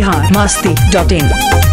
Bihar Masti dot in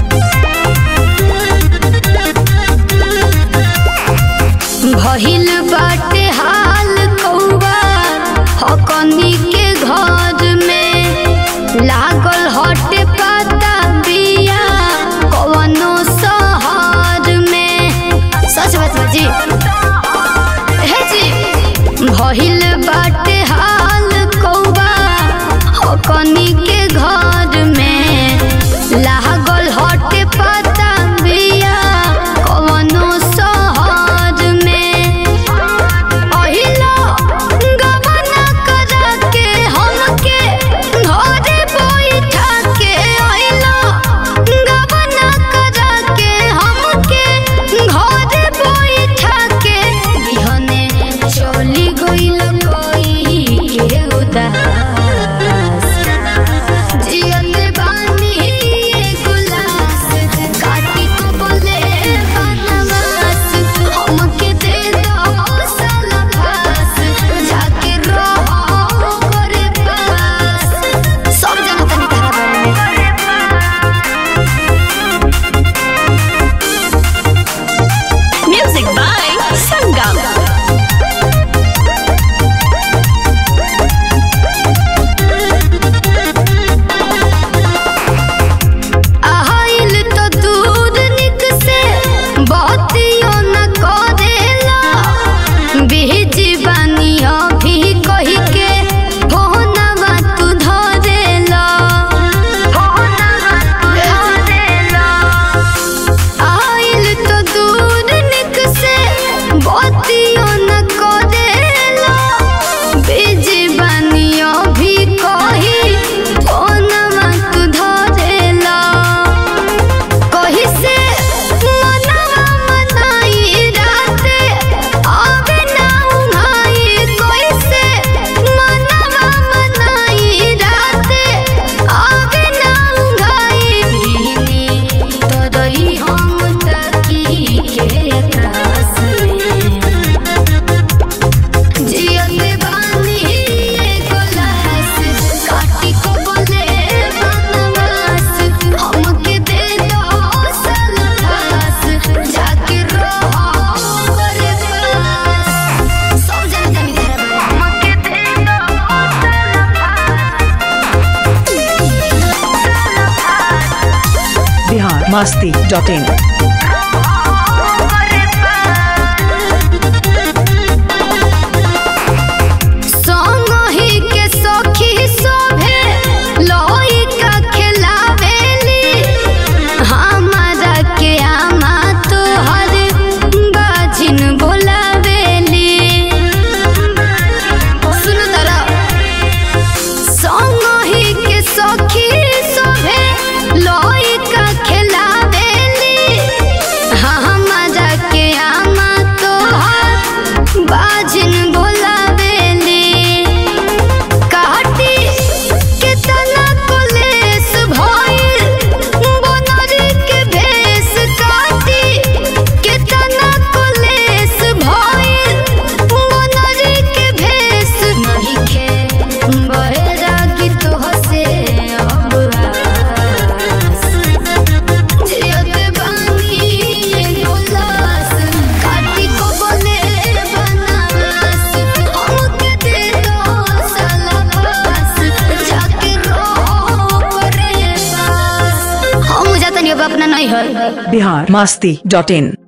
भइल बाटे हाल कौवा हकनी के घर में लागल हटे पाता बिया कवनो शहर में सच बात बा जी हे जी भइल बाटे हाल कौवा हकनी के घर में लागल हटे पाता बिया कवनो शहर में अहिला गबना करा के हमके घरे बैठा के अहिला गबना करा के हमके घरे बैठा के बिहने चली गइल कोई के उदास जियत बानी एगो लाश, काटी को बोले बनवास, हमके दे दो सलवास, जाके रहो ओकरे पास। सब जानत तानी तहरा बारे में। Music by Sangam. आइल तो दूर निक से बातियो न करेला बीज बानिया भी कही के फोनवा तू धरेला फोनवा तू धरेला आइल तो दूर निक से बातियो न करेला बीज बानिया भी कही फोनवा तू धरेला कही से मनवा मनाई राते आवे ना उहाई कोई से मनवा मनाई राते आवे ना उहाई गिनी तोरई हम तकी के त्रास में जियत बानी एगो लाश, काटी को बोले बनवास, हमके दे दो सलवास, जाके रहो ओकरे पास। सब जाने जानी तेरा बारे में। हमके दे दो बिहार मस्ती डॉट इन संगहि के सखी सोभे लइका खेलावेली हमारा के आमा तोहर बाजिन बोलावेली सुन तरा संगहि के सखी सोभे लइका खेलावेली हमारा के आमा तोहर बाजिन बोलावेली काटी केतना कलेस भइल बनरी के भेष काटी केतना कलेस भइल बनरी के भेष नहीं खे बहेरा की तो हसे अब आस जियत बानी एगो लाश, काटी को बोले बनवास, हमके दे दो सलवास, जाके रहो ओकरे पास। हम जातनी अब अपना नहीं है बिहार मस्ती डॉट इन